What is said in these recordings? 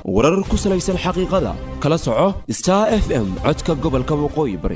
warar ku salaysan xaqiiqada kala soco star f m codka gobolka waqooyi bari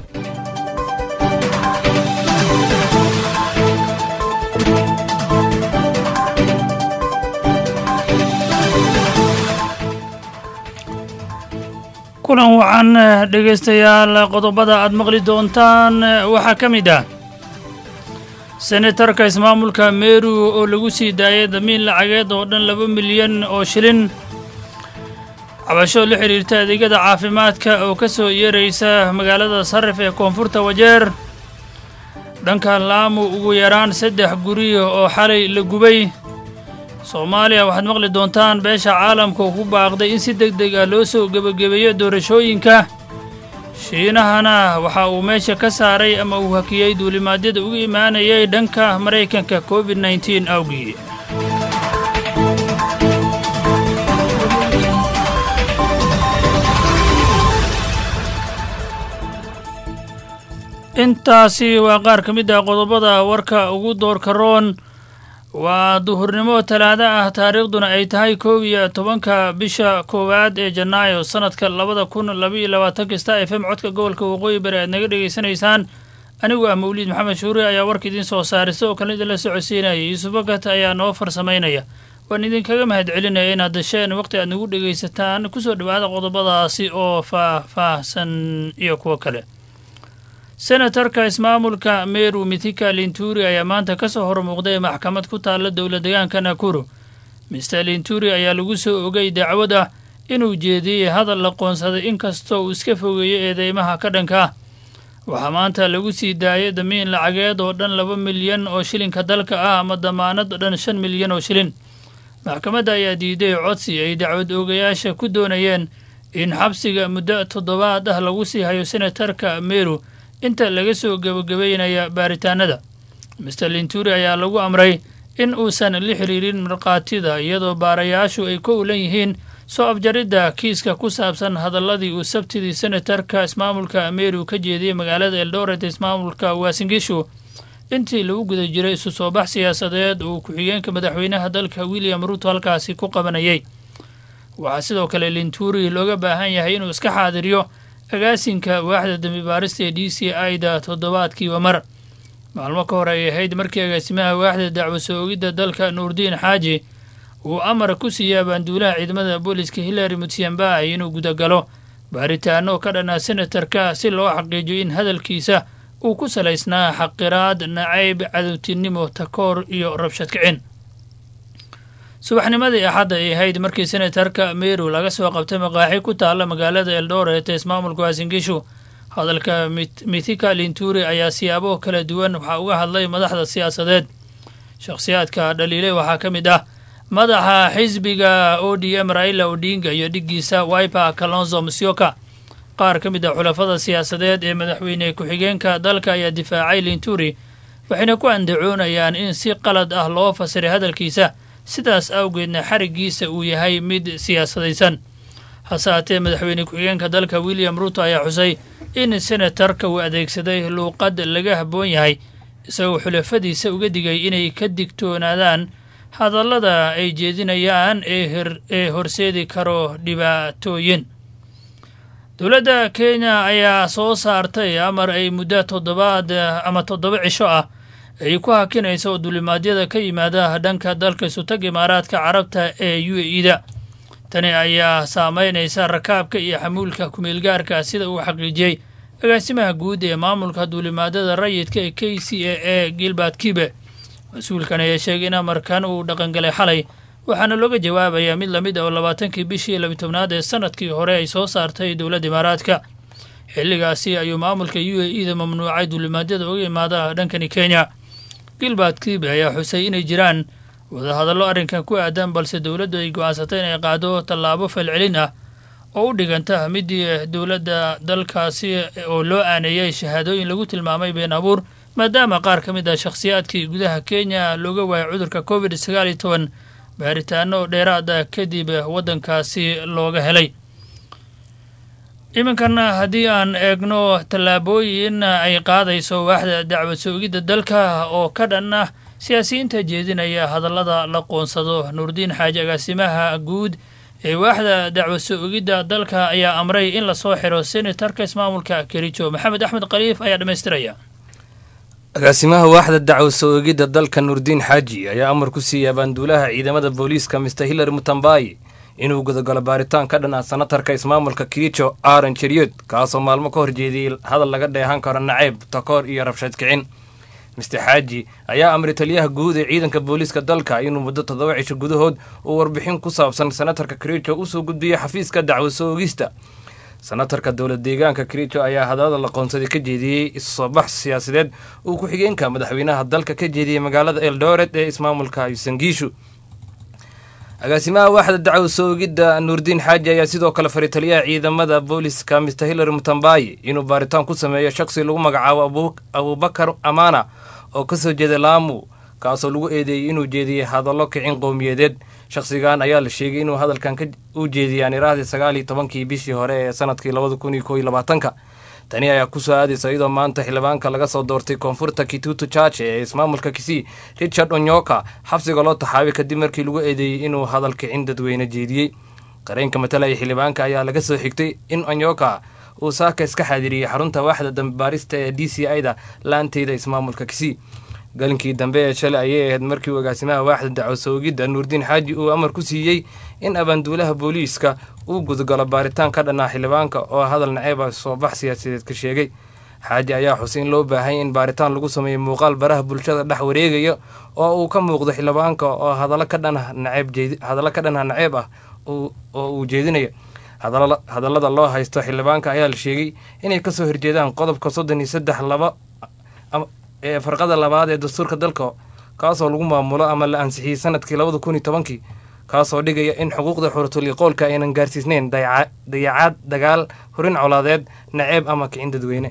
kulan wacan dhegaystayaal qodobada aad maqli doontaan waxaa ka mid ah senatarka ismaamulka meru oo lagu sii daayay damiin lacageed oo dhan laba milyan oo shilin cabasho la xidhiirta adeegyada caafimaadka oo ka soo yeeraysa magaalada sarif ee koonfurta wajeer dhanka laamu ugu yaraan saddex guri oo xalay la gubay soomaaliya waxaad maqli doontaan beesha caalamka oo ku baaqday in si deg deg ah loo soo gebagabeeyo doorashooyinka shiinahana waxa uu meesha ka saaray ama uu hakiyey duulimaadyada uga imaanayay dhanka maraykanka covid nneteen awgii intaasi waa qaar ka mid ah qodobada warka ugu doorka roon waa duhurnimo talaado ah taariikhduna ay tahay kow iyo tobanka bisha koowaad ee janaayo sanadka labada kun labaiyo labaatanka star f m codka gobolka waqooyi bari aad naga dhegaysanaysaan anigu ah mawliid maxamed shuure ayaa warka idiin soo saaray sidoo kale idinla socodsiinaya yuusuf bakat ayaa noo farsamaynaya waan idinkaga mahad celinaya inaad dasheen waqti aad nagu dhegaysataan kusoo dhowaada qodobadaasi oo faah-faahsan iyo kuwo kale senatarka ismaamulka meru mithika linturi ayaa maanta ka soo hormuuqday maxkamad ku taalla dowla degaanka nakuru mister linturi ayaa lagu soo ogay dacwad ah inuu jeediyey hadal la qoonsaday inkastoo uu iska fogeeyo eedeymaha ka dhanka ah waxaa maanta lagu sii daayay damiin lacageed oo dhan laba milyan oo shilinka dalka ah ama damaanad dhan shan milyan oo shilin maxkamadda ayaa diiday codsi ay dacwad oogayaasha ku doonayeen in xabsiga muddo toddobaad ah lagu sii hayo senatarka meru inta laga soo gebagabeynaya baaritaanada mister linturi ayaa lagu amray in uusan la xiriirin markhaatida iyadoo baarayaashu ay ku ulan yihiin soo afjaridda kiiska ku saabsan hadalladii uu sabtidii senatarka ismaamulka meru ka jeediyey magaalada eldoret ismaamulka waasingishu intii lagu guda jiray isu soo bax siyaasadeed uu ku-xigeenka madaxweynaha dalka william ruuto halkaasi ku qabanayay waxaa sidoo kale linturi looga baahan yahay inuu iska xaadiriyo agaasinka waaxda dembi baarista ee d c i da toddobaadkiiba mar maalmo ka hor ay ahayd markii agaasimaha waaxda dacwo soo ogidda dalka nuurdiin xaaji uu amar ku siiyey abaanduulaha ciidamada booliska hillary mutyambai inuu gudagalo baaritaano ka dhanaa senatarka si loo xaqiijiyo in hadalkiisa uu ku salaysnaa xaqiraad nacayb cadowtinimo takoor iyo rabshad kicin subaxnimadii axadda ay ahayd markii senatarka meru laga soo qabtay maqaaxi ku taalla magaalada eldoret ee ismaamulka waasingishu hadalka mithika linturi ayaa siyaabo kala duwan waxaa uga hadlay madaxda siyaasadeed shakhsiyaadka dhaliilay waxaa ka mid ah madaxa xisbiga o d m raila odinga iyo dhiggiisa wiper kalonzo musyoka qaar ka mid ah xulafada siyaasadeed ee madaxweyne ku-xigeenka dalka ayaa difaacay linturi waxayna ku andacoonayaan in si qalad ah loo fasiray hadalkiisa sidaas awgeedna xariggiisa uu yahay mid siyaasadaysan hase haatee madaxweyne ku-xigeenka dalka william ruuto ayaa xusay in senatarka uu adeegsaday luuqad laga habboon yahay isagoo xulafadiisa uga digay inay ka digtoonaadaan hadallada ay jeedinayaan ee horseedi karo dhibaatooyin dowladda kenya ayaa soo saartay amar ay muddo toddobaad ama toddoba cisho ah ay ku hakinayso oo dulimaadyada ka yimaada dhanka dalka isutag imaaraadka carabta ee u a e da tani ayaa saameynaysa rakaabka iyo xamuulka kumeelgaarka sida uu xaqiijiyey agaasimaha guud ee maamulka duulimaadada rayidka ee k c a e gilbert kibe mas-uulkan ayaa sheegay in amarkan uu dhaqangalay xalay waxaana looga jawaabayaa mid lamid ah oo labaatankii bishii labitobnaad ee sanadkii hore ay soo saartay dowladda imaaraadka xilligaasi ayuu maamulka u a e da mamnuucay duulimaadyada uga imaada dhankani kenya gilbert kibe ayaa xusay inay jiraan wadahadallo arrinkan ku aadan balse dowladdu ay go-aansatay inay qaado tallaabo falcelin ah oo u dhiganta midii dowladda dalkaasi oo loo aaneeyay shahaadooyin lagu tilmaamay been abuur maadaama qaar ka mid ah shakhsiyaadkii gudaha kenya looga waayay cudurka covid sagaal iyo toban baaritaano dheeraada kadib waddankaasi looga helay iminkan haddii aan eegno tallaabooyin ay qaadayso waaxda dacwad soogidda dalka oo ka dhan ah siyaasiyiinta jeedinaya hadallada la qoonsado nuurdiin xaaji agaasimaha guud ee waaxda dacwo soo ogidda dalka ayaa amray in lasoo xiro senatarka ismaamulka kericho maxamed axmed khaliif ayaa dhammaystiraya agaasimaha waaxda dacwo soo ogidda dalka nuurdiin xaaji ayaa amar ku siiyey abaanduulaha ciidamada booliiska mister hillary mutambayi inuu gudagalo baaritaan ka dhan ah sanatarka ismaamulka kericho aaron jeriod kaasoo maalmo ka horjeediyey hadal laga dheehan karo naceyb takoor iyo rabshad kicin mister xaaji ayaa amray taliyaha guud ee ciidanka booliiska dalka inuu muddo toddoba cisho gudahood uu warbixin ku saabsan sanatarka kericho usoo gudbiyey xafiiska dacwo soo ogista sanatarka dowlad deegaanka kericho ayaa hadalada laqoonsaday ka jeediyey isusoobax siyaasadeed uu ku-xigeenka madaxweynaha dalka ka jeediyey magaalada eldoret ee ismaamulka sangiishu agaasimaha waaxda dacwo soo ogidda nuurdiin xaaji ayaa sidoo kale faray taliyaha ciidamada booliska mister hillary mutambayi inuu baaritaan ku sameeyo shaksi lagu magacaabo abubakar amaana oo kasoo jeeda laamu kaasoo lagu eedeeyey inuu jeediyey hadallo kicin qowmiyadeed shakhsigan ayaa la sheegay inuu hadalkan u jeediyey aaniraahdii sagaal iyo tobankii bishii hore ee sanadkii labada kun iyo koo iyo labaatanka tani ayaa kusoo aadaysa iyadoo maanta xildhibaanka laga soo doortay koonfurta kitutu chache ee ismaamulka kisii richard onyoka xabsiga loo taxaabay kadib markii lagu eedeeyey inuu hadal kicin dadweyne jeediyey qareenka matalaya xildhibaanka ayaa laga soo xigtay in onyoka uu saaka iska xaadiriyey xarunta waaxda dambibaarista ee d c i da laanteyda ismaamulka kisii galinkii dambe ee shalay ayay ahayd markii uu agaasimaha waaxda dacwo soogidda nuurdiin xaaji uu amar ku siiyey in abaanduulaha booliiska uu gudgalo baaritaan ka dhanaa xildhibaanka oo hadal naceeba soobax siyaasadeed ka sheegay xaaji ayaa xusay in loo baahanya in baaritaan lagu sameeyo muuqaal baraha bulshada dhex wareegaya oo uu ka muuqdo xildhibaanka oo hadallo ka dhanah naceeb hadallo ka dhanah naceeb ah oo uu jeedinayo hadallada loo haysto xildhibaanka ayaa la sheegay inay kasoo horjeedaan qodobka soddon iyo saddex laba ee farqada labaad ee dastuurka dalka kaasoo lagu maamulo ama la ansixiyey sanadkii labada kun iyo tobankii kaasoo dhigaya in xuquuqda xuratuliqoolka aynan gaarsiisneyn dayacaad dagaal horin colaadeed naceeb ama kicin dadweyne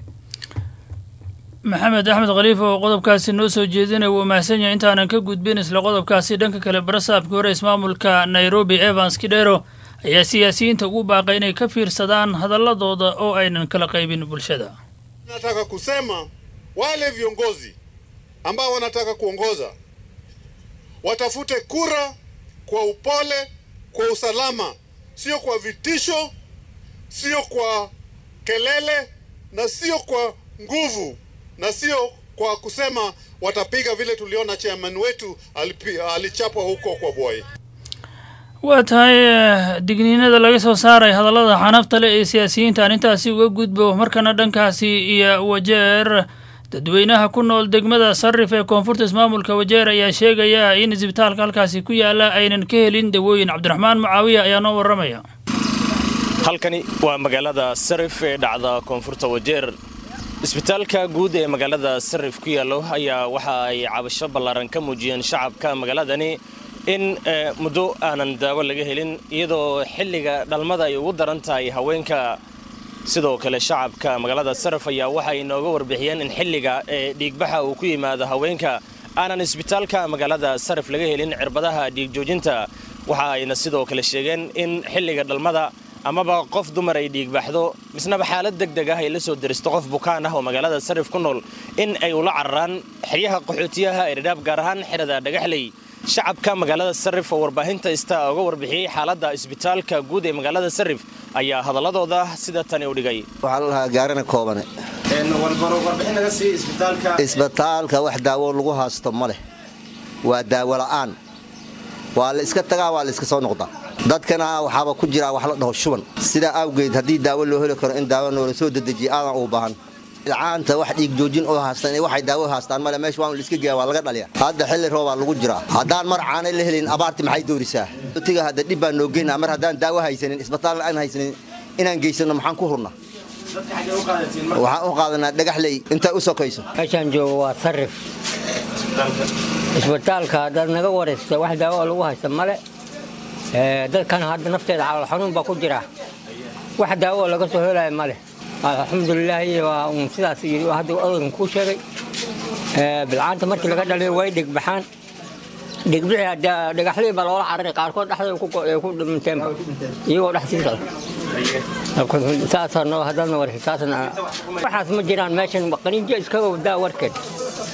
maxamed axmed khaliif oo qodobkaasi noo soo jeedinaya wuu mahadsan yahay intaanan ka gudbin isla qodobkaasi dhanka kale barasaabkii hore ismaamulka nairobi evans kidhero ayaa siyaasiyiinta ugu baaqay inay ka fiirsadaan hadaladooda oo aynan kala qaybin bulshada nataka kusema wale viongozi ambao wanataka kuongoza watafute kura kwa upole, kwa usalama, sio kwa vitisho, sio kwa kelele na sio kwa nguvu na sio kwa kusema watapiga vile tuliona chairman wetu alipi, alichapwa huko kwa Bwoi. waa tahay digniinada laga soo saaray hadallada xanafta leh ee siyaasiyiinta aan intaasi uga gudbo markana dhankaasi iyo wajeer dadweynaha ku nool degmada sarif ee koonfurta ismaamulka wajeer ayaa sheegaya in isbitaalka halkaasi ku yaala aynan ka helin dawooyin cabdiraxmaan mucaawiya ayaa noo warramaya halkani waa magaalada sarif ee dhacda koonfurta wajeer isbitaalka guud ee magaalada sarif ku yaallo ayaa waxa ay cabasho ballaaran ka muujiyeen shacabka magaaladani in muddo aanan daawo laga helin iyadoo xilliga dhalmada ay ugu daran tahay haweenka sidoo kale shacabka magaalada saraf ayaa waxay inooga warbixiyeen in xilliga ee dhiigbaxa uu ku yimaado haweenka aanan isbitaalka magaalada saraf laga helin cirbadaha dhiigjoojinta waxa ayna sidoo kale sheegeen in xilliga dhalmada amaba qof dumar ay dhiigbaxdo misnaba xaalad deg deg ah ay la soo deristo qof bukaan ah oo magaalada sarif ku nool in ay ula cararaan xeryaha qaxootiyaha ee dhadhaab gaar ahaan xerada dhagaxley shacabka magaalada sarif oo warbaahinta ista uga warbixiyey xaaladda isbitaalka guud ee magaalada sarif ayaa hadaladooda sida tani u dhigay waxaa la dhahaa gaarana koobane isbitaalka wax daawo lagu haasto ma leh waa daawo la'aan waa la iska tagaa waa la iska soo noqdaa dadkana waxaaba ku jiraa wax la dhaho shuban sidaa awgeed haddii daawo loo heli karo in daawo noola soo dedejiya aadan uu baahan ilcaanta wax dhiigjoojin oo haastan waxay daawo haastaan male meesha waan laiska geeya waa laga dhaliya hadda xilli roobaa lagu jiraa haddaan mar caanay la helin abaarti maxay doorisaa tiga hadda dhib baan noo geynaa mar haddaan daawo haysanin isbitaal aan haysanin inaan geysano maxaan ku hurnaa waxaan u qaadanaa dhagaxley intay u sokayso meeshaan joogo waa sarif isbitaalka haddaad naga waraysta wax daawo lagu haysta male dadkan hadda nafteeda calool xanuun baa ku jira wax daawo laga soo helaya male alxamdulilaahi waa un sidaas hadda odaygan kuu sheegay bilcaanta markii laga dhaliyo way dhigbaxaan dhigbixi dhagaxlii baa loola cararay qaarkood dhexdooda ku dhinteen iyagoo dhex sii socda saasana haddaadna waraysa saasna waxaas ma jiraan meeshan qaniinjo iskaga wadaa warkeed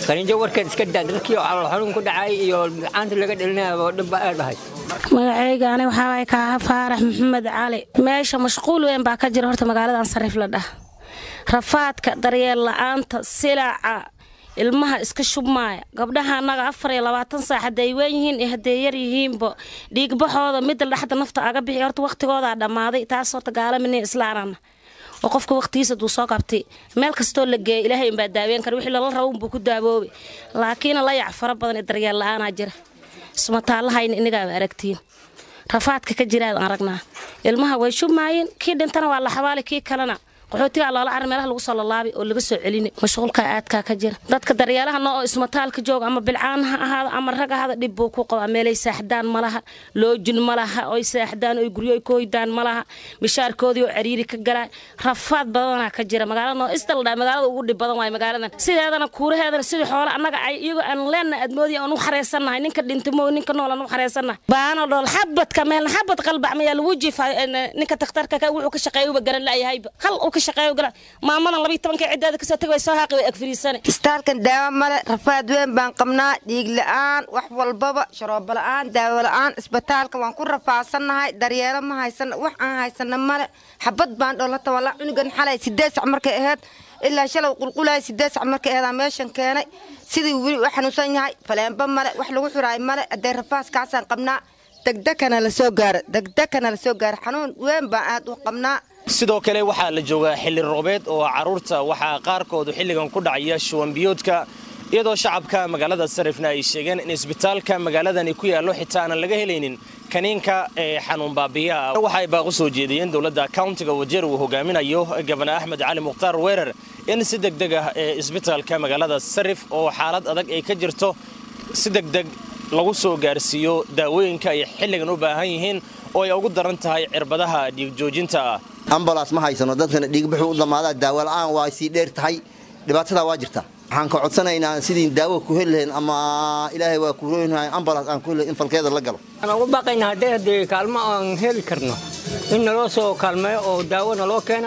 qaniinjo warkeed iska daa dadkii oo calool xanuun ku dhacay iyo caanta laga dhelinaya oo dhibba aad dhahay magacayga ani waxaa waay kaaha faarax maxamed cali meesha mashquul weyn baa ka jira horta magaaladan sariif la dhah rafaadka daryeel la'aanta silaaca ilmaha iska shubmaaya gabdhaha annaga afar iyo labaatan saac hadday weyn yihiin iyo hadday yar yihiinba dhiigbaxooda midda dhexda nafta aga bixi horta waqtigoodaa dhammaaday taas horta gaalamini islaanana oo qofka waqtigiisa duu soo qabtay meel kastoo la geeya ilaahay inbaa daaween kara wixii lala rabo unbuu ku daaboobi laakiin layac fara badan ee daryeel la'aanaa jira ismataallahayna inagaaba aragtiin rafaadka ka jiraad aragnaa ilmaha way shubmaayeen kii dhintana waa la xabaali kii kalena qaxootigaa loola carar meelaha lagu soo lalaabay oo laga soo celini mashquulkaa aadkaa ka jira dadka daryeelaha noo oo ismataalka jooga ama bilcaan ha ahaado ama rag ahaada dhib buu ku qabaa meelay saaxdaan ma laha loojin ma laha oy saaxdaan oy guryo ka hoydaan ma laha mishaarkoodii oo cariiri ka galaa rafaad badanaa ka jira magaalada noo isdaldhaa magaalada ugu dhib badan waay magaaladan sideedana kuuraheedana sidii xoole annaga ay iyagoo aan leenna admoodi aan u xareysannahay ninka dhintimo ninka nool aan u xareysannahay baano dhool xabadka meelna xabad qalbac mayaa lagu jiifa ninka takhtarka wuxuu ka shaqeeyuba garan la'yahayba hal uu ka maamadan labiy tobanka ciddaada kasoo tag way soo haaqi way agfariisane istaalkan daawo male rafaad weyn baan qabnaa dhiig la'aan wax walbaba sharoobo la'aan daawo la'aan isbitaalka waan ku rafaasannahay daryeelo ma haysana wax aan haysana male xabad baan dholata walaa cunugan xalay sideed sac markay ahayd ilaa shalow qulqulaya sideed sac markay aheedaa meeshan keenay sidii weli u xanuunsan yahay faleenba male wax lagu xiraay male haddee rafaaskaasaan qabnaa degdekana la soo gaaro degdekana la soo gaaro xanuun weyn baan aad u qabnaa sidoo kale waxaa la joogaa xilli roobeed oo carruurta waxaa qaarkoodu xilligan ku dhacaya shuwanbiyoodka iyadoo shacabka magaalada sarifna ay sheegeen in isbitaalka magaaladani ku yaallo xitaa aanan laga helaynin kaniinka ee xanuun baabiyaha waxay baaqu soo jeediyeen dowladda kauntiga wajeer uu hogaaminayo gabana axmed cali mukhtaar weerar in si degdeg ah ee isbitaalka magaalada sarif oo xaalad adag ay ka jirto si degdeg lagu soo gaarsiiyo daawooyinka ay xilligan u baahan yihiin oo ay ugu daran tahay cirbadaha dhiigjoojinta ah ambalas ma haysano dadkana dhiigbuxuu u dhammaadaa daawo la'aan waa sii dheer tahay dhibaatadaa waa jirta waxaan ka codsanaynaa sidii daawo ku heli lahayn ama ilaahay waa ku rooynahay ambalas aan ku heli in falkeeda la galo waxaan ugu baaqaynaa haddee haddee kaalmo aan heli karno in naloo soo kaalmeeyo oo daawo naloo keena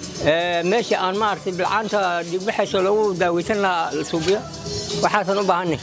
meesha aan maaragtay bilcaanta dhigbaxayso lagu daaweysan lahaa la suubiyo waxaasan u baahanay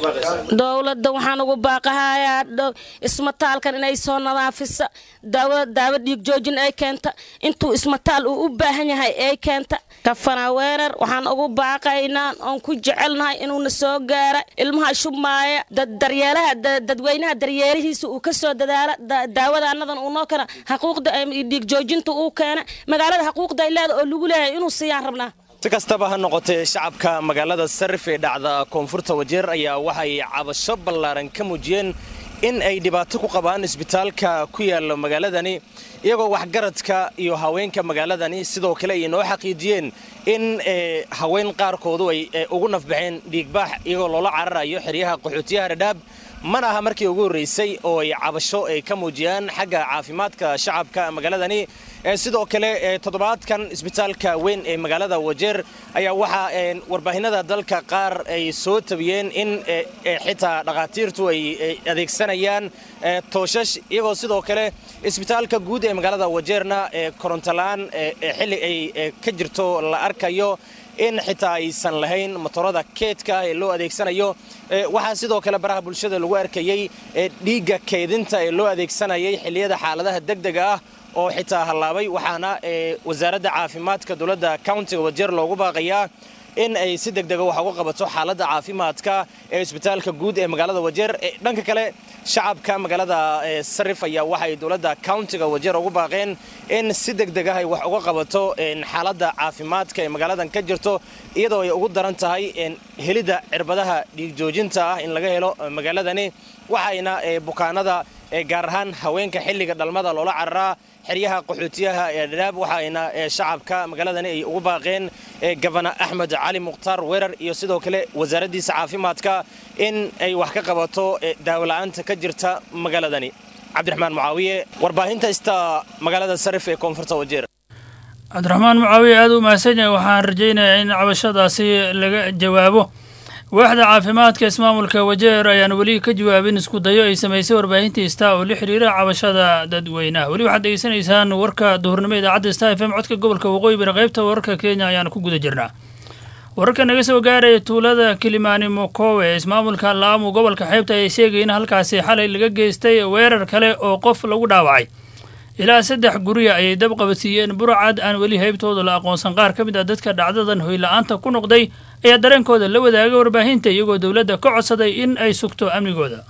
dowladda waxaan ugu baaqahayaa ismataalkan inay soo nadaafisa daawo daawo dhiig joojin ay keenta intuu ismataal uu u baahan yahay ay keenta kafana weerar waxaan ugu baaqaynaa oon ku jecelnahay inuuna soo gaara ilmaha shubmaaya daryeelaha dadweynaha daryeelihiisa uu ka soo dadaala daawadaanadan uu noo keena xaquuqda dhiig joojinta uu keena magaalada xaquuqda ay leeda oo lagu leeyahay inuu siiyaan rabnaa si kastaba ha noqotee shacabka magaalada sarif ee dhacda koonfurta wajeer ayaa waxay cabasho ballaaran ka muujiyeen in ay dhibaato ku qabaan isbitaalka ku yaalla magaaladani iyagoo waxgaradka iyo haweenka magaaladani sidoo kale ay noo xaqiijiyeen in haween qaarkoodu ay ugu nafbaxeen dhiigbaax iyagoo loola cararayo xeryaha qaxootiyaha dhadhaab mana aha markii ugu horraysay oo ay cabasho ay ka muujiyaan xagga caafimaadka shacabka magaaladani sidoo kale toddobaadkan isbitaalka weyn ee magaalada wajeer ayaa waxaa warbaahinada dalka qaar ay soo tabiyeen in xitaa dhakhaatiirtu ay adeegsanayaan tooshash iyagoo sidoo kale isbitaalka guud ee magaalada wajeerna korontola-aan xilli ay ka jirto la arkayo in xitaa aysan lahayn motorada keedka ee loo adeegsanayo waxaa sidoo kale baraha bulshada lagu arkayey dhiigga keydinta ee loo adeegsanayay xilliyada xaaladaha degdega ah oo xitaa hallaabay waxaana wasaaradda caafimaadka dowladda countiga wajeer loogu baaqayaa in ay si degdega wax uga qabato xaaladda caafimaadka ee isbitaalka guud ee magaalada wajeer dhanka kale shacabka magaalada sarif ayaa waxay dowladda countiga wajeer ugu baaqeen in si degdeg ah ay wax uga qabato xaaladda caafimaadka ee magaaladan ka jirto iyadoo ay ugu daran tahay helidda cirbadaha dhiigjoojinta ah in laga helo magaaladani waxayna bukaanada gaar ahaan haweenka xilliga dhalmada loola cararaa xeryaha qaxootiyaha ee dhadhaab waxaayna shacabka magaaladani ay ugu baaqeen gabana axmed cali mukhtaar weerar iyo sidoo kale wasaaraddiisa caafimaadka in ay wax ka qabato daawola'aanta ka jirta magaaladani cabdiraxmaan mucaawiye warbaahinta ista magaalada sarif ee koonfurta wajeer cabdiraxmaan mucaawiye aada u mahadsan yahay waxaan rajaynayaa in cabashadaasi laga jawaabo waaxda caafimaadka ismaamulka wajeer ayaan weli ka jawaabin isku dayo ay samaysay warbaahinta star oo la xiriira cabashada dadweynaha weli waxaad degeysanaysaan warka duhurnimo idaacadda star f m codka gobolka waqooyi bari qaybta wararka kenya ayaanu ku guda jirnaa wararka naga soo gaaraya tuulada kilimaani mokowe ee ismaamulka laamu gobolka xeebta ayaa sheegaya in halkaasi xalay laga geystay weerar kale oo qof lagu dhaawacay ilaa saddex gurya ayay dab qabadsiiyeen burcad aan weli haybtooda la aqoonsan qaar ka mid ah dadka dhacdadan hoyla-aanta ku noqday ayaa dareenkooda la wadaagay warbaahinta iyagoo dowladda ka codsaday in ay sugto amnigooda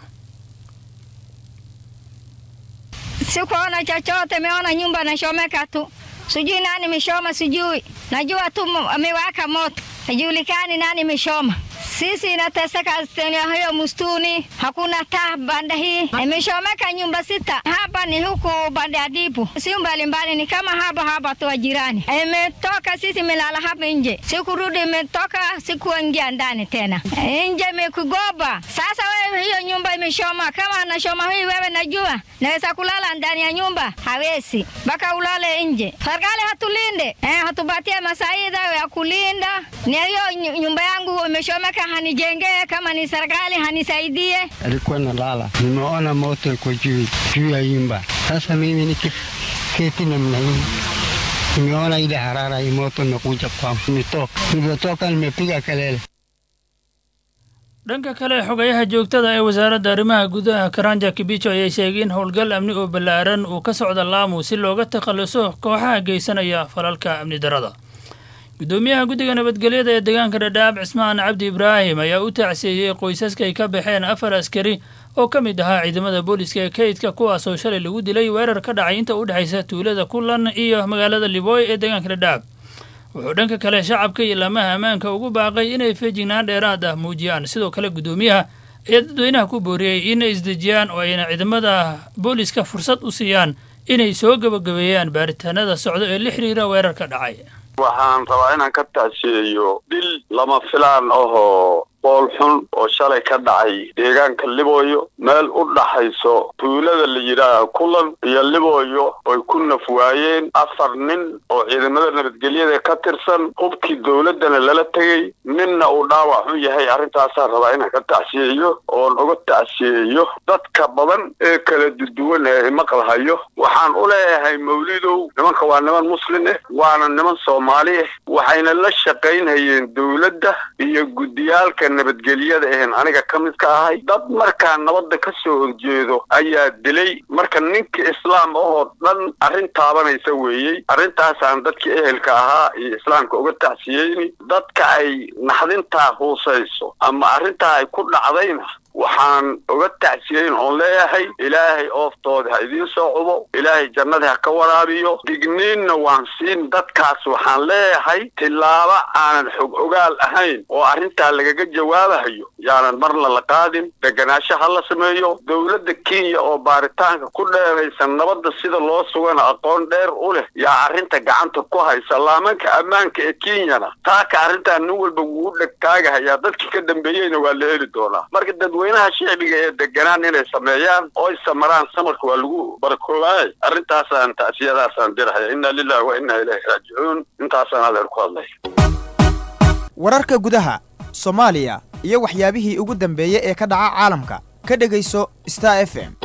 Sikuona chochote, meona nyumba nashomeka tu, sijui nani meshoma, sijui najua tu mo- amewaka moto, hajulikani nani meshoma. Sisi inateseka eneo hiyo mustuni, hakuna taa banda hii, imeshomeka nyumba sita. Hapa ni huku banda ya Dipu, si mbalimbali, ni kama hapa hapa tu wa jirani. Imetoka sisi melala hapa nje, sikurudi, imetoka sikuingia ndani tena, nje imekugoba. Sasa wewe, hiyo nyumba imeshoma, kama anashoma hii wewe, najua naweza kulala ndani ya nyumba, hawezi mpaka ulale nje. Serikali hatulinde eh, hatupatie masaida ya kulinda. Ni hiyo nyu- nyumba yangu imeshomeka, hanijengee. Kama ni serikali hanisaidie. alikuwa nalala, nimeona moto iko juu juu ya nyumba. Sasa mimi nikiketi namna hii, nimeona ile harara hii moto imekuja kwangu, nimetoka. Nilivyotoka nimepiga kelele. dhanka kale xogayaha joogtada ee wasaaradda arrimaha gudaha karanja kibicho ayaa sheegay in howlgal amni oo ballaaran uu ka socda laamu si looga takhaluso kooxaha geysanaya falalka amni darada gudoomiyaha guddiga nabadgelyada ee deegaanka dhadhaab cismaan cabdi ibraahim ayaa u tacsiiyey qoysaska ay ka baxeen afar askari oo ka mid ahaa ciidamada booliska ee kaydka kuwaasoo shalay lagu dilay weerar ka dhacay inta u dhexaysa tuulada kulan iyo magaalada liboy ee deegaanka dhadhaab wuxuu dhanka kale shacabka iyo laamaha ammaanka ugu baaqay inay feejignaan dheeraad ah muujiyaan sidoo kale gudoomiyaha ayaa dadweynaha ku booriyey inay isdejiyaan oo ayna ciidamada booliska fursad u siiyaan inay soo gebagabeeyaan baaritaanada socdo ee la xiriira weerarka dhacay waxaan rabaa inaan ka tacsiyeeyo dil lama filaan ahoo bool xun oo shalay ka dhacay deegaanka libooyo meel u dhaxayso tuulada la yidhaaha kulan iyo libooyo oy ku naf waayeen afar nin oo ciidamada nabadgelyada ka tirsan hubkii dowladdana lala tegey ninna uu dhaawac xun yahay arrintaasaan rabaa inaan ka tacsiyeeyo oon uga tacsiyeeyo dadka badan ee kala duduwan ee maqalhayo waxaan u leeyahay mawlidow nimanka waa niman muslin ah waana niman soomaali ah waxayna la shaqaynhayeen dowladda iyo guddiyaalka nabadgelyada ahen aniga ka mid ka ahay dad markaa nabadda ka soo horjeedo ayaa dilay marka ninka islaam ahoo dhan arrin taabanaysa weeyey arrintaasaan dadkii ehelka ahaa iyo islaamka uga tacsiyeyni dadka ay naxdintaa huusayso ama arrintaa ay ku dhacdayna waxaan uga tacsiyeyn oon leeyahay ilaahay ooftooda ha idiin soo cubo ilaahay jannada ha ka waraabiyo digniinna waan siin dadkaas waxaan leeyahay tillaabo aanan xog ogaal ahayn oo arrintaa lagaga jawaabahayo yaanan marna la qaadin deganaansho ha la sameeyo dowladda kenya oo baaritaanka ku dheeraysan nabadda sida loo sugana aqoon dheer u leh yaa arrinta gacanta ku haysa laamanka ammaanka ee kenyana taaka arrintaa nin walba wuu dhegtaagahayaa dadkii ka dambeeyeyna waa la heli doonaa marka dadweynaha shicbiga ee deganaan inay sameeyaan oo ay samaraan samarka waa lagu barakoobaay arrintaasaan tacsiyadaasaan dirhaya inna lillahi wa inna ilayhi raajicuun intaasaan adeer ku hadlay wararka gudaha soomaaliya iyo waxyaabihii ugu dambeeyey ee ka dhaca caalamka ka dhegayso star f m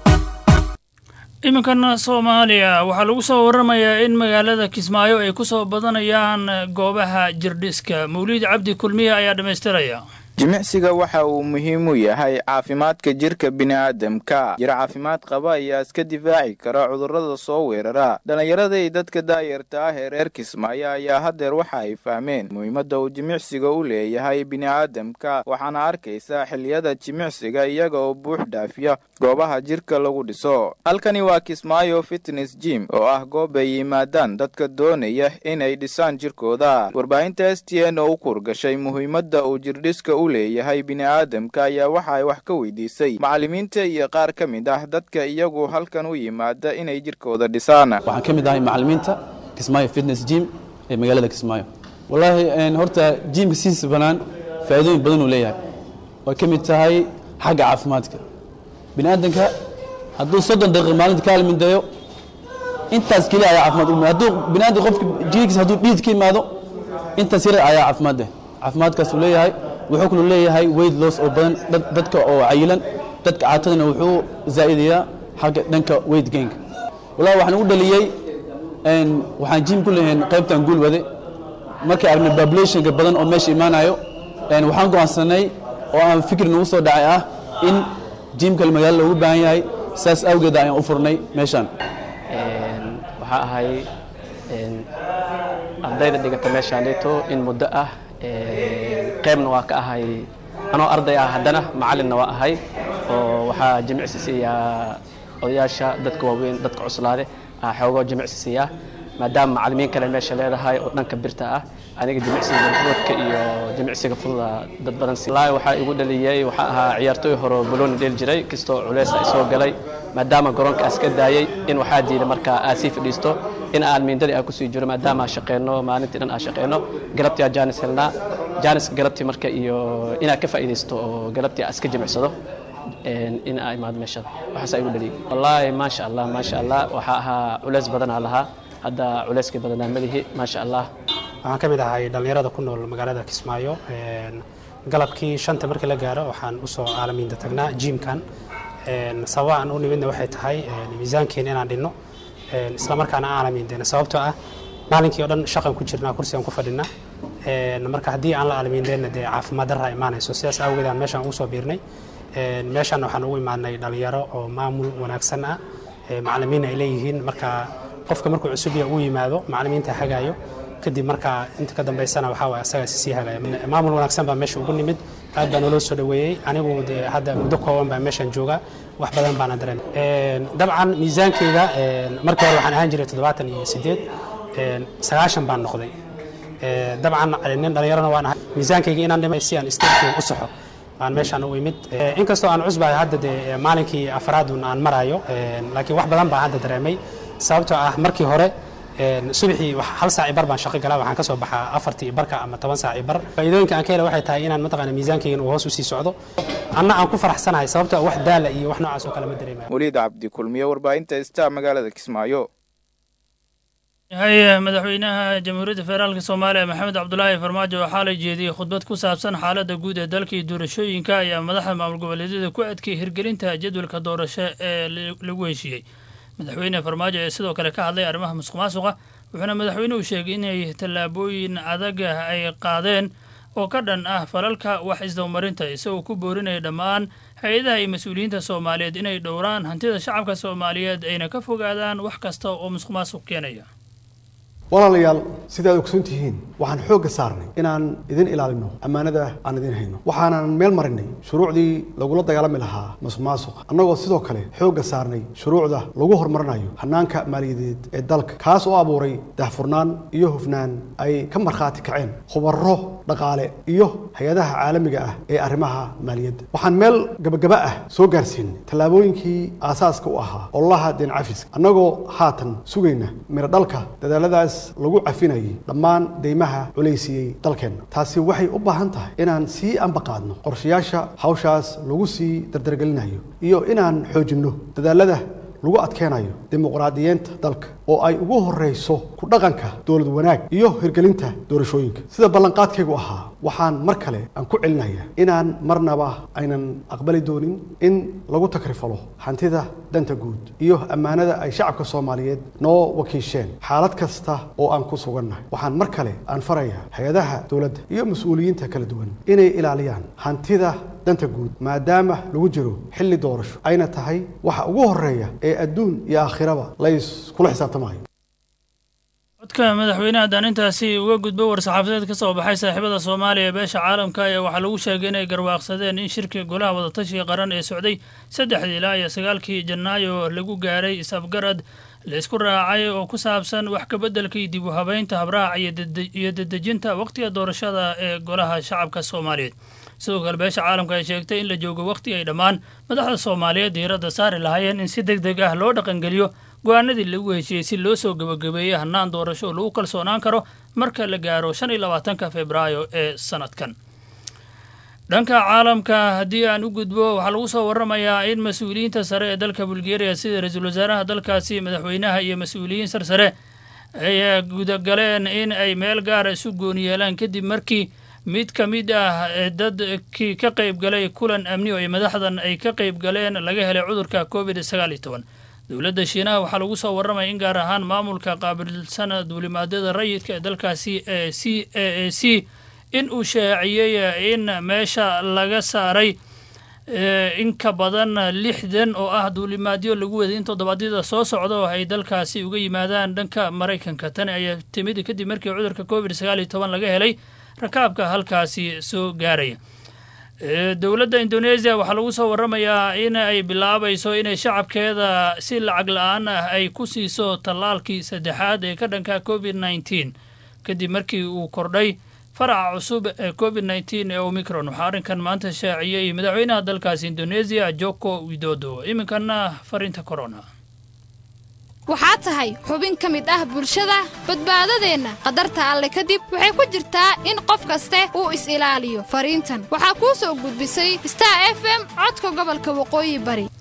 iminkana soomaaliya waxaa lagu soo waramayaa in magaalada kismaayo ay ku soo badanayaan goobaha jirdhiska mawliid cabdi kulmiye ayaa dhammaystiraya jimicsiga waxa uu muhiim u yahay caafimaadka jirka bini'aadamka jir caafimaad qaba ayaa iska difaaci kara cudurrada soo weerara dhallinyarada iyo dadka daayarta ah ee reer kismaayo ayaa haddeer waxa ay fahmeen muhiimadda uu jimicsiga u leeyahay bini'aadamka waxaana arkaysaa xilliyada jimicsiga iyaga oo buux dhaafiya goobaha jirka lagu dhiso halkani waa kismaayo fitness jim oo ah goob ay yimaadaan dadka doonaya inay dhisaan jirkooda warbaahinta s t n oo u kurgashay muhiimadda uu jirdhiska u leeyahay bini'aadamka ayaa waxa ay wax ka weydiisay macallimiinta iyo qaar ka mid ah dadka iyagu halkan u yimaada inay jirkooda dhisaan waxaan ka mid ahay macallimiinta kismaayo fitness jim ee magaalada kismaayo wallaahi horta jimka sidiisa bannaan faa'iidooyin badan uu leeyahay way ka mid tahay xagga caafimaadka bini'aadanka hadduu soddon daqiiqa maalinta ka halmindayo intaas keliya ayaa caafimaad u hadduu bini'aadan qofka jirkiisa hadduu dhiid ka imaado intaas yar ayaa caafimaad leh caafimaadkaas uu leeyahay wuxuu kaloo leeyahay weight loss oo badan dadka oo cayilan dadka caatadana wuxuu zaa'idayaa xagga dhanka weight gainka wallahi waxaan ugu dhaliyey waxaan jim ku leeyahay qaybtan guul wade markii aragnay populationka badan oo meesha imaanayo een, waxaan go'aansanay oo aan fikir nagu soo dhacay ah in jiimka magaalada loogu baahan yahay saas awgeed ayaan u furnay meeshaan waxaa ahay een, ardayda dhigata meeshaan dhigto in muddo ah een, qaybna waa ka ahay anoo arday ah haddana macalinna waa ahay oo waxaa jimicsi siiyaa odayaasha dadka waaweyn dadka cuslaade aa xoogoo jimicsi siiyaa maadaama macalimiin kale meesha leedahay oo dhanka birta ah aniga jimicsiga roodka iyo jimicsiga fududa dad badan si wallaahi waxaa igu dhaliyey waxaa ahaa ciyaartooy hore oo balooni dheli jiray kastoo culeys ay soo galay maadaama garoonka aas ka daayey in waxaa diiday markaa aad sii fadhiisto in aan miindadii aan kusii jiro maadaama aan shaqeyno maalintii dhan aan shaqeyno galabtii aan jaanis helnaa jaaniska galabtii marka iyo inaad ka faa'iidaysto oo galabtii aad iska jimicsado een, in aa imaado meeshada waxaasaa igu dhaliyey wallaahi maasha allah maasha allah waxaa ahaa culeys badanaa lahaa hadda culeyskii badanaa malihi maasha allah waxaan ka mid ahay dhallinyarada ku nool magaalada kismaayo Een, galabkii shanta markii la gaaro waxaan usoo caalamiinta tagnaa jiimkan Een, sababa aan u nimidna waxay tahay een, miisaankeena inaan dhinno Een, isla markaana aan caalamiindeyna sababtoo ah maalinkii oo dhan shaqan ku jirnaa kursigan ku fadhinaa Een, marka haddii aan la caalamiindeyna dee caafimaad darra imaanayso sidaas awgeed aan meeshaan ugu soo biirnay Een, meeshaan waxaan ugu imaanay dhalinyaro oo maamul wanaagsan ah Ee, macallimiin ay leeyihiin marka qofka markuu cusub yahay uu yimaado macallimiinta hagaayo kadib markaa inta ka dambaysana waxaa waay asagaa sii hagaya maamul wanaagsan baa meesha ugu nimid aad baa naloo soo dhaweeyey anigu dee hadda muddo kooban baa meeshan jooga wax badan baana dareemay Een, dabcan miisaankeyga een, markii hore waxaan ahaan jiray toddobaatan iyo sideed een, sagaashan baan noqday Ee, dabcan nin dhallinyarana waan ahay miisaankeyga inaan dhimay si aan isteerkeyga u saxo aan meeshaan u imid Ee, inkastoo aan cusbahay hadda dee ee, maalinkii afraadun aan marayo een, laakiin wax badan baan hadda dareemay sababtoo ah markii hore een, subaxii wax- hal saac i bar baan shaqo galaa waxaan ka soo baxaa afartii barka ama toban saac i bar faa'iidooyinka aan ka helay waxay tahay inaan mataqaana miisaankeygan uu hoos usii socdo anna aan ku faraxsanahay sababtoo ah wax daala iyo wax noocaas oo kale ma dareemayo weliid cabdi kulmiye warbaahinta star magaalada kismaayo yahay madaxweynaha jamhuuriyadda federaalk soomaaliya maxamed cabdulaahi farmaajo waxaa la jeediyey khudbad ku saabsan xaaladda guud ee dalka iyo doorashooyinka ayaa madaxda maamul goboleedyada ku adkeeyey hirgelinta jadwalka doorasho ee la- lagu heshiiyey madaxweyne farmaajo ee sidoo kale ka hadlay arrimaha musuq maasuqa wuxuuna madaxweynuhu sheegay inay tallaabooyin adag ay qaadeen oo ka dhan ah falalka wax isdabamarinta isagoo ku boorinaya dhammaan hay-adaha iyo mas-uuliyiinta soomaaliyeed inay dhowraan hantida shacabka soomaaliyeed ayna ka fogaadaan wax kasta oo musuq maasuq keenaya walaalayaal sidaad ogsoon tihiin waxaan xoogga saarnay inaan idin ilaalino ammaanada aan idin hayno waxaanan meel marinay shuruucdii lagula dagaalami lahaa musuqmaasuqa annagoo sidoo kale xoogga saarnay shuruucda lagu horumarinayo hannaanka maaliyadeed ee dalka kaas oo abuuray daahfurnaan iyo hufnaan ay ka markhaati kaceen khubaro dhaqaale iyo hay-adaha caalamiga ah ee arrimaha maaliyadda waxaan meel gabagaba ah soo gaarsiinay tallaabooyinkii aasaaska u ahaa ololaha deen cafiska annagoo haatan sugayna miro dhalka dadaaladaas lagu cafinayay dhammaan deymaha culaysiiyey dalkeenna taasi waxay u baahan tahay inaan sii ambaqaadno qorshayaasha hawshaas lagu sii dardargelinayo iyo inaan xoojinno dadaalada lagu adkeenayo dimuqraadiyeenta dalka oo ay ugu horreyso ku dhaqanka dowlad wanaag iyo hirgelinta doorashooyinka sida ballanqaadkaygu ahaa waxaan mar kale aan ku celinayaa inaan marnaba aynan aqbali doonin in lagu takrifalo hantida danta guud iyo ammaanada ay shacabka soomaaliyeed noo wakiisheen xaalad kasta oo aan ku sugannahay waxaan mar kale aan farayaa hay-adaha dowladda iyo mas-uuliyiinta kala duwan inay ilaaliyaan hantida danta guud maadaama lagu jiro xilli doorasho ayna tahay waxa ugu horreeya ee adduun iyo aakhiraba la iskula xisaabtamayo codka madaxweynaha haddaan intaasi uga gudbo war-saxaafadeed ka soo baxay saaxiibada soomaaliya ee beesha caalamka ayaa waxaa lagu sheegay inay garwaaqsadeen in shirkii golaha wadatashiga qaran ee socday saddexdii ilaa iyo sagaalkii janaayo lagu gaaray is-afgarad la isku raacay oo ku saabsan wax kabeddelka iyo dib u habeynta habraac iyo dede- iyo dedejinta waqtiga doorashada ee golaha shacabka soomaaliyeed sidoo kale beesha caalamka ay sheegtay in la joogo waqti ay dhammaan madaxda soomaaliyeed diiradda saari lahaayeen in si deg deg ah loo dhaqangeliyo go-aanadii lagu heshiiyey si loo soo gebagabeeyey hannaan doorasho oo lagu kalsoonaan karo marka la gaaro shan iyo labaatanka februaayo ee sanadkan dhanka caalamka haddii aan u gudbo waxaa lagu soo waramayaa in mas-uuliyiinta sare ee dalka bulgaria sida ra-iisul wasaaraha dalkaasi madaxweynaha iyo mas-uuliyiin sarsare ay gudagaleen in ay meel gaara isu gooni yeelaan kadib markii mid ka mid ah ee dadkii ka qayb galay kulan amni oo ay madaxdan ay ka qayb galeen laga helay cudurka covid sagaal iyo toban dowladda shiinaha waxaa lagu soo warramaya in gaar ahaan maamulka qaabilsana duulimaadyada rayidka ee dalkaasi ee c a a c in uu shaaciyey in meesha laga saaray in ka badan lixdan oo ah duulimaadyo lagu waday in toddobaadyada soo socda oo ay dalkaasi uga yimaadaan dhanka maraykanka tani ayaa timid kadib markii cudurka covid sagaal iyo toban laga helay rakaabka halkaasi soo gaaraya dowladda indoneesiya waxaa lagu soo warramayaa in ay bilaabayso inay shacabkeeda si lacag la-aan ah ay ku siiso tallaalkii saddexaad ee ka dhanka covid nneteen kadib markii uu kordhay faraca cusub ee covid nneteen ee omicron waxaa arrinkan maanta shaaciyey madaxweynaha dalkaasi indoneesiya joko widodo iminkana fariinta corona waxaa tahay xubin ka mid ah bulshada badbaadadeenna qadarta alle kadib waxay ku jirtaa in qof kaste uu is-ilaaliyo fariintan waxaa kuu soo gudbisay star f m codka gobolka waqooyi bari